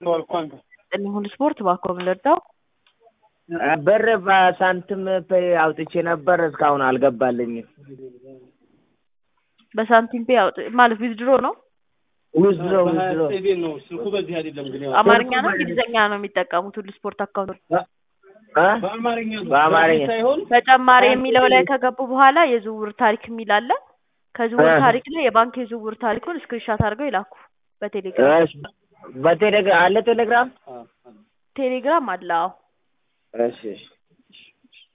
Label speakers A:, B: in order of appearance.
A: ጥልኝ ሁሉ ስፖርት ባኮ ብለዳው
B: ብር በሳንቲም ፔይ አውጥቼ ነበር እስካሁን አልገባልኝም።
A: በሳንቲም ፔ ያውጥ ማለት ዊዝድሮ ነው።
B: ውዝድሮ ውዝድሮ
C: ነው ስልኩ በዚህ አይደለም ግን ያው
A: አማርኛ ነው እንግሊዝኛ ነው የሚጠቀሙት ሁሉ ስፖርት አካውንት
B: እ?
C: በአማርኛ ነው
B: በአማርኛ
C: ሳይሆን
A: ተጨማሪ የሚለው ላይ ከገቡ በኋላ የዝውውር ታሪክ የሚል አለ። ከዝውውር
B: እ።
A: ታሪክ ላይ የባንክ የዝውውር ታሪኩን ስክሪንሻት አድርገው ይላኩ በቴሌግራም
B: እሺ፣ በቴሌግራም አለ ቴሌግራም
A: ቴሌግራም አለ። አዎ
B: እሺ እሺ